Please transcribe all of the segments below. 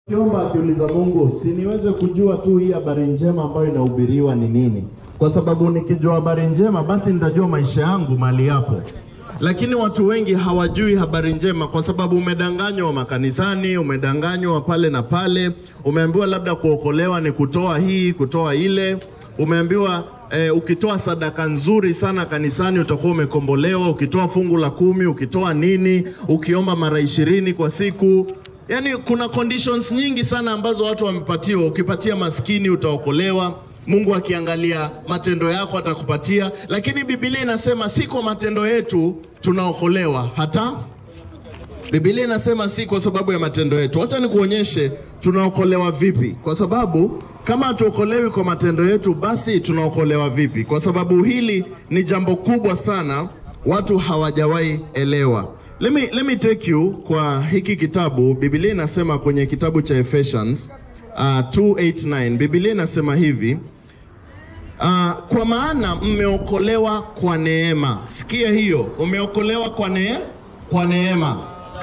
Kiomba akiuliza Mungu, si niweze kujua tu hii habari njema ambayo inahubiriwa ni nini? Kwa sababu nikijua habari njema, basi nitajua maisha yangu mali yapo. Lakini watu wengi hawajui habari njema, kwa sababu umedanganywa makanisani, umedanganywa pale na pale, umeambiwa labda kuokolewa ni kutoa hii, kutoa ile, umeambiwa eh, ukitoa sadaka nzuri sana kanisani utakuwa umekombolewa, ukitoa fungu la kumi, ukitoa nini, ukiomba mara ishirini kwa siku Yaani kuna conditions nyingi sana ambazo watu wamepatiwa. Ukipatia maskini utaokolewa. Mungu akiangalia matendo yako atakupatia, lakini Biblia inasema si kwa matendo yetu tunaokolewa, hata Biblia inasema si kwa sababu ya matendo yetu. Wacha nikuonyeshe tunaokolewa vipi, kwa sababu kama hatuokolewi kwa matendo yetu, basi tunaokolewa vipi? Kwa sababu hili ni jambo kubwa sana, watu hawajawahi elewa. Let me, let me take you kwa hiki kitabu. Biblia inasema kwenye kitabu cha Ephesians uh, 2:89 Biblia inasema hivi uh, kwa maana mmeokolewa kwa neema. Sikia hiyo, umeokolewa kwa ne, kwa neema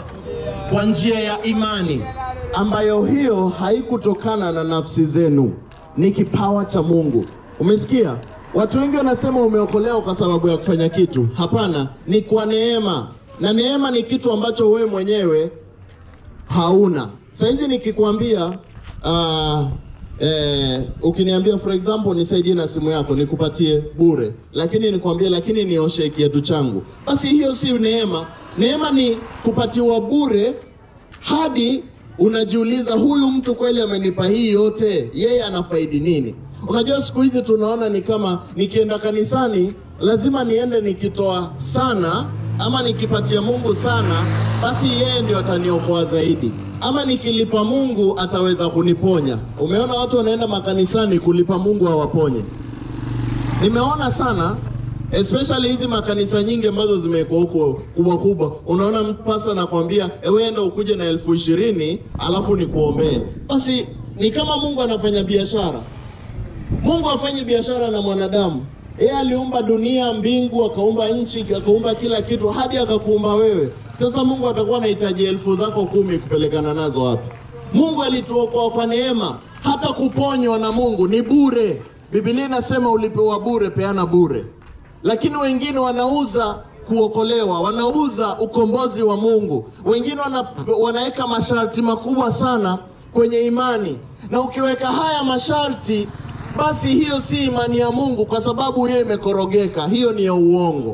kwa njia ya imani, ambayo hiyo haikutokana na nafsi zenu, ni kipawa cha Mungu. Umesikia? Watu wengi wanasema umeokolewa kwa sababu ya kufanya kitu. Hapana, ni kwa neema, na neema ni kitu ambacho wewe mwenyewe hauna. Saizi nikikwambia uh, eh, ukiniambia for example nisaidie na simu yako nikupatie bure, lakini nikwambie, lakini nioshe kiatu changu, basi hiyo si neema. Neema ni kupatiwa bure hadi unajiuliza, huyu mtu kweli amenipa hii yote, yeye anafaidi nini? Unajua, siku hizi tunaona ni kama nikienda kanisani lazima niende nikitoa sana ama nikipatia Mungu sana, basi yeye ndio ataniokoa zaidi, ama nikilipa Mungu ataweza kuniponya. Umeona watu wanaenda makanisani kulipa Mungu awaponye. Nimeona sana especially hizi makanisa nyingi ambazo zimekuwa huko kubwa kubwa, unaona pasta anakwambia ewe enda ukuje na elfu ishirini alafu nikuombee. Basi ni kama Mungu anafanya biashara. Mungu hafanyi biashara na mwanadamu. Yeye aliumba dunia, mbingu, akaumba nchi, akaumba kila kitu hadi akakuumba wewe. Sasa Mungu atakuwa anahitaji elfu zako kumi kupelekana nazo wapi? Mungu alituokoa kwa neema, hata kuponywa na Mungu ni bure. Biblia inasema ulipewa bure, peana bure. Lakini wengine wanauza kuokolewa, wanauza ukombozi wa Mungu. Wengine wana, wanaweka masharti makubwa sana kwenye imani, na ukiweka haya masharti basi hiyo si imani ya Mungu, kwa sababu hiyo imekorogeka, hiyo ni ya uongo.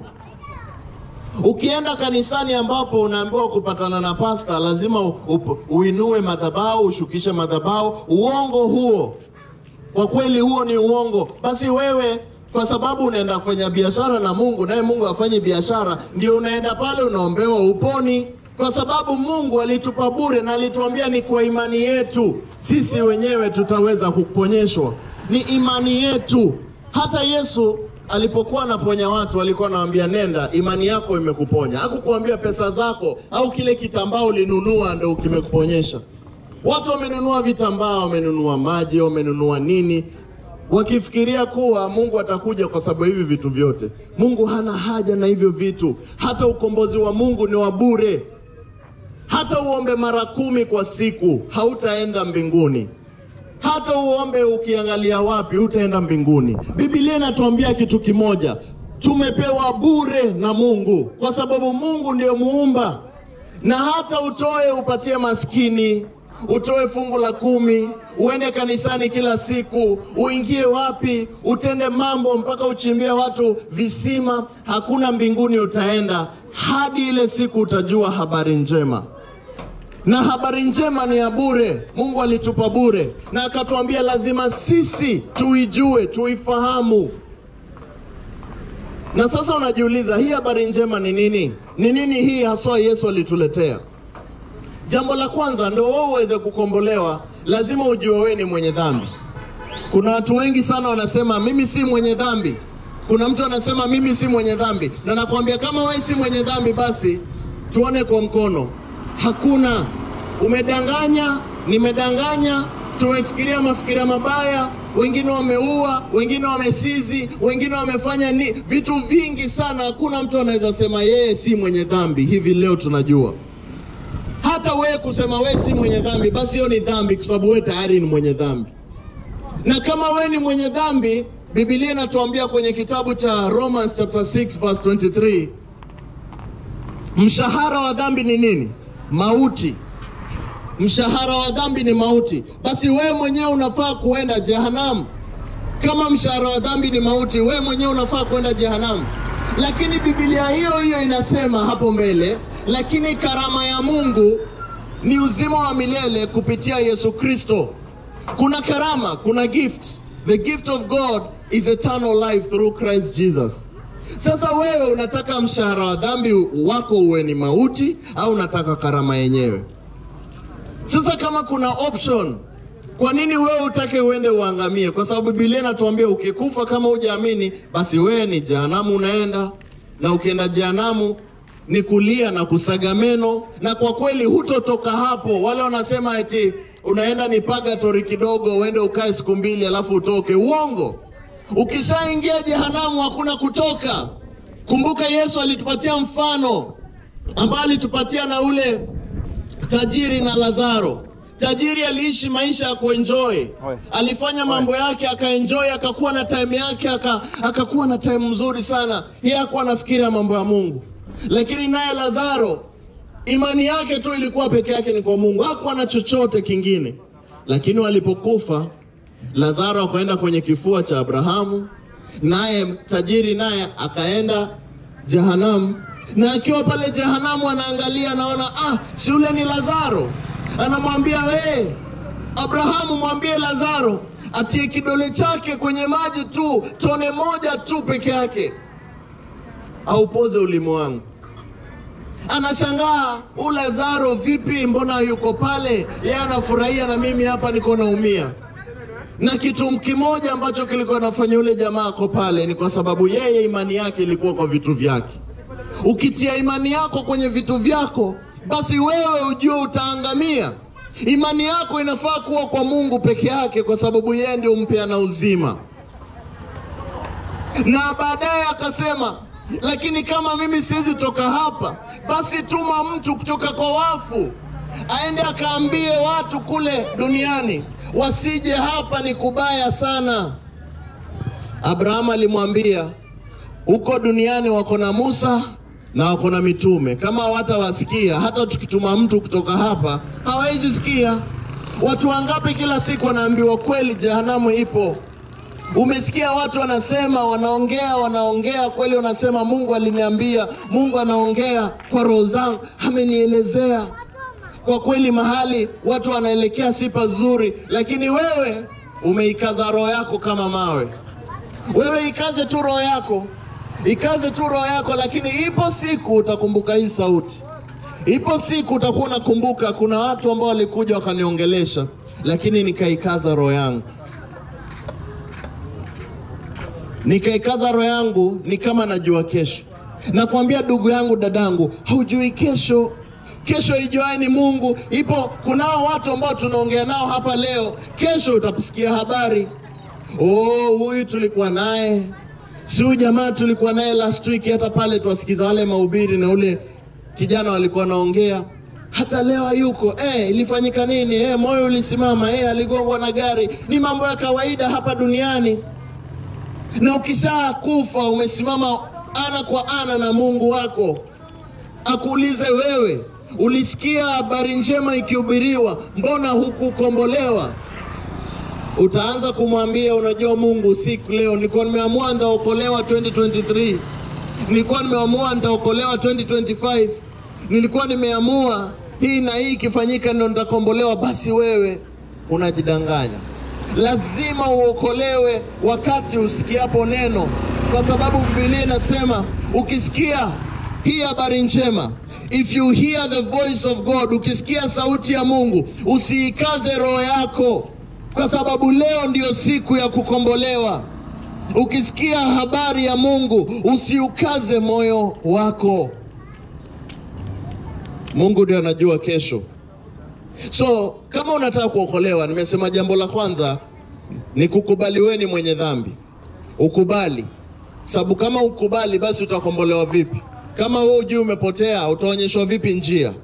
Ukienda kanisani ambapo unaambiwa kupatana na pasta lazima u, u, uinue madhabahu, ushukishe madhabahu, uongo huo. Kwa kweli huo ni uongo. Basi wewe kwa sababu unaenda kufanya biashara na Mungu, naye Mungu hafanyi biashara, ndio unaenda pale unaombewa uponi, kwa sababu Mungu alitupa bure na alituambia ni kwa imani yetu sisi wenyewe tutaweza kuponyeshwa ni imani yetu. Hata Yesu alipokuwa anaponya watu alikuwa anawaambia nenda, imani yako imekuponya. Hakukuambia pesa zako au kile kitambaa ulinunua ndio kimekuponyesha. Watu wamenunua vitambaa, wamenunua maji, wamenunua nini, wakifikiria kuwa Mungu atakuja kwa sababu hivi vitu vyote. Mungu hana haja na hivyo vitu. Hata ukombozi wa Mungu ni wa bure. Hata uombe mara kumi kwa siku hautaenda mbinguni hata uombe ukiangalia wapi utaenda mbinguni. Biblia inatuambia kitu kimoja, tumepewa bure na Mungu kwa sababu Mungu ndio muumba. Na hata utoe upatie maskini, utoe fungu la kumi, uende kanisani kila siku, uingie wapi, utende mambo mpaka uchimbie watu visima, hakuna mbinguni utaenda hadi ile siku utajua habari njema na habari njema ni ya bure. Mungu alitupa bure na akatuambia lazima sisi tuijue, tuifahamu. Na sasa unajiuliza hii habari njema ni nini? Ni nini hii haswa Yesu alituletea? Jambo la kwanza, ndio wewe uweze kukombolewa, lazima ujue wewe ni mwenye dhambi. Kuna watu wengi sana wanasema mimi si mwenye dhambi. Kuna mtu anasema mimi si mwenye dhambi, na nakwambia kama wewe si mwenye dhambi, basi tuone kwa mkono. Hakuna. Umedanganya, nimedanganya, tumefikiria mafikiria mabaya, wengine wameua, wengine wamesizi, wengine wamefanya ni vitu vingi sana. Hakuna mtu anaweza sema yeye si mwenye dhambi. Hivi leo tunajua hata hata wewe kusema wewe si mwenye dhambi, basi hiyo ni dhambi, kwa sababu wewe tayari ni mwenye dhambi. Na kama wewe ni mwenye dhambi, Biblia inatuambia kwenye kitabu cha Romans chapter 6 verse 23, mshahara wa dhambi ni nini? Mauti. Mshahara wa dhambi ni mauti. Basi wewe mwenyewe unafaa kuenda jehanamu. Kama mshahara wa dhambi ni mauti, wewe mwenyewe unafaa kwenda jehanamu. Lakini Biblia hiyo hiyo inasema hapo mbele, lakini karama ya Mungu ni uzima wa milele kupitia Yesu Kristo. Kuna karama, kuna gift. The gift of God is eternal life through Christ Jesus. Sasa wewe unataka mshahara wa dhambi wako uwe ni mauti au unataka karama yenyewe? Sasa kama kuna option, kwa nini wewe utake uende uangamie? Kwa sababu Biblia inatuambia ukikufa kama hujaamini, basi wewe ni jehanamu unaenda, na ukienda jehanamu ni kulia na kusaga meno, na kwa kweli hutotoka hapo. Wale wanasema eti unaenda ni purgatory kidogo, uende ukae siku mbili alafu utoke. Uongo! Ukishaingia jehanamu hakuna kutoka. Kumbuka Yesu alitupatia mfano ambao alitupatia na ule tajiri na Lazaro. Tajiri aliishi maisha ya kuenjoy, alifanya mambo yake akaenjoy, akakuwa na time yake, aka, akakuwa na time mzuri sana. Yeye hakuwa anafikiria mambo ya Mungu, lakini naye Lazaro imani yake tu ilikuwa peke yake ni kwa Mungu, hakuwa na chochote kingine. Lakini walipokufa Lazaro akaenda kwenye kifua cha Abrahamu, naye tajiri naye akaenda jehanamu na akiwa pale jehanamu anaangalia, anaona ah, si yule ni Lazaro. Anamwambia we Abrahamu, mwambie Lazaro atie kidole chake kwenye maji tu, tone moja tu peke yake, aupoze ulimi wangu. Anashangaa, u Lazaro vipi, mbona yuko pale? Yeye anafurahia na mimi hapa niko naumia. Na kitu kimoja ambacho kilikuwa nafanya yule jamaa ako pale ni kwa sababu yeye imani yake ilikuwa kwa vitu vyake. Ukitia imani yako kwenye vitu vyako, basi wewe ujue utaangamia. Imani yako inafaa kuwa kwa Mungu peke yake, kwa sababu yeye ndio mpeana uzima. Na baadaye akasema, lakini kama mimi siwezi toka hapa, basi tuma mtu kutoka kwa wafu aende akaambie watu kule duniani wasije hapa, ni kubaya sana. Abrahamu alimwambia huko duniani wako na Musa na wako na mitume. Kama hawatawasikia, hata tukituma mtu kutoka hapa hawawezi sikia. Watu wangapi kila siku wanaambiwa kweli jehanamu ipo? Umesikia watu wanasema, wanaongea, wanaongea kweli, wanasema Mungu aliniambia, Mungu anaongea kwa roho zangu, amenielezea. Kwa kweli mahali watu wanaelekea si pazuri, lakini wewe umeikaza roho yako kama mawe. Wewe ikaze tu roho yako, ikaze tu roho yako, lakini ipo siku utakumbuka hii sauti. Ipo siku utakuwa unakumbuka kuna watu ambao walikuja wakaniongelesha, lakini nikaikaza roho yangu, nikaikaza roho yangu, ni kama najua kesho. Nakwambia ndugu yangu, dadangu, haujui kesho. Kesho ijuae ni Mungu. Ipo kunao watu ambao tunaongea nao hapa leo, kesho utakusikia habari Oh, huyu tulikuwa naye, si huyu jamaa tulikuwa naye last week, hata pale tuwasikiza wale mahubiri na ule kijana walikuwa naongea, hata leo hayuko. Eh, ilifanyika nini? Eh, moyo ulisimama. Eh, aligongwa na gari. Ni mambo ya kawaida hapa duniani, na ukisha kufa umesimama ana kwa ana na Mungu wako, akuulize wewe, ulisikia habari njema ikihubiriwa, mbona hukukombolewa? Utaanza kumwambia unajua, Mungu, siku leo nilikuwa nimeamua nitaokolewa 2023, nilikuwa nimeamua nitaokolewa 2025, nilikuwa nimeamua hii na hii ikifanyika ndo nitakombolewa. Basi wewe unajidanganya. Lazima uokolewe wakati usikiapo neno, kwa sababu Biblia inasema ukisikia hii habari njema, if you hear the voice of God, ukisikia sauti ya Mungu usiikaze roho yako kwa sababu leo ndiyo siku ya kukombolewa. Ukisikia habari ya Mungu usiukaze moyo wako. Mungu ndiyo anajua kesho. So kama unataka kuokolewa, nimesema jambo la kwanza ni kukubali wewe ni mwenye dhambi. Ukubali, sababu kama ukubali, basi utakombolewa vipi? Kama wewe ujui umepotea, utaonyeshwa vipi njia?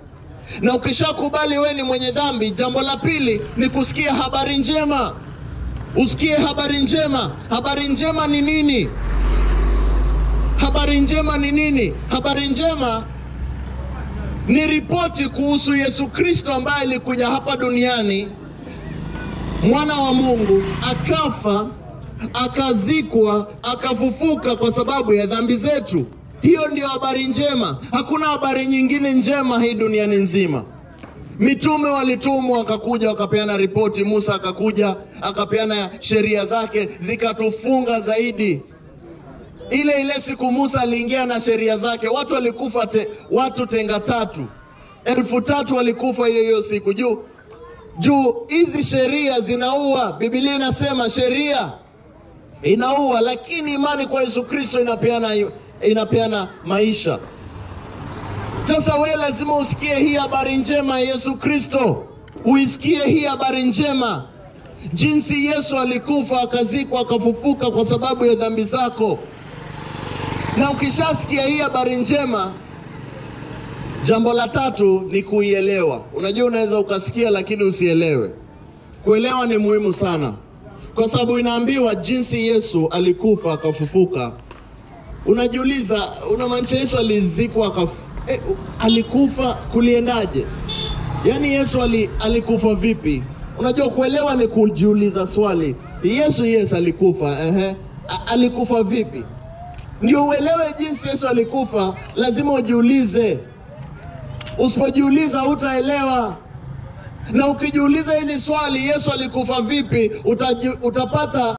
Na ukishakubali wewe ni mwenye dhambi, jambo la pili ni kusikia habari njema. Usikie habari njema. Habari njema ni nini? Habari njema ni nini? Habari njema ni ripoti kuhusu Yesu Kristo ambaye alikuja hapa duniani, mwana wa Mungu, akafa, akazikwa, akafufuka kwa sababu ya dhambi zetu. Hiyo ndio habari njema. Hakuna habari nyingine njema hii duniani nzima. Mitume walitumwa wakakuja wakapeana ripoti. Musa akakuja akapeana sheria zake zikatufunga zaidi. Ile ile siku Musa aliingia na sheria zake, watu walikufa te, watu tenga tatu, elfu tatu walikufa hiyo hiyo siku. Juu juu hizi sheria zinaua. Biblia inasema sheria inaua, lakini imani kwa Yesu Kristo inapeana, inapeana maisha. Sasa wewe lazima usikie hii habari njema ya Yesu Kristo, uisikie hii habari njema, jinsi Yesu alikufa akazikwa akafufuka kwa sababu ya dhambi zako. Na ukishasikia hii habari njema, jambo la tatu ni kuielewa. Unajua, unaweza ukasikia lakini usielewe. Kuelewa ni muhimu sana, kwa sababu inaambiwa jinsi Yesu alikufa akafufuka. Unajiuliza, unamaanisha Yesu alizikwa akafu, eh, alikufa kuliendaje? Yaani Yesu ali, alikufa vipi? Unajua, kuelewa ni kujiuliza swali. Yesu yes alikufa, ehe, A- alikufa vipi? Ndio uelewe jinsi Yesu alikufa, lazima ujiulize. Usipojiuliza hutaelewa. Na ukijiuliza hili swali, Yesu alikufa vipi, utaji, utapata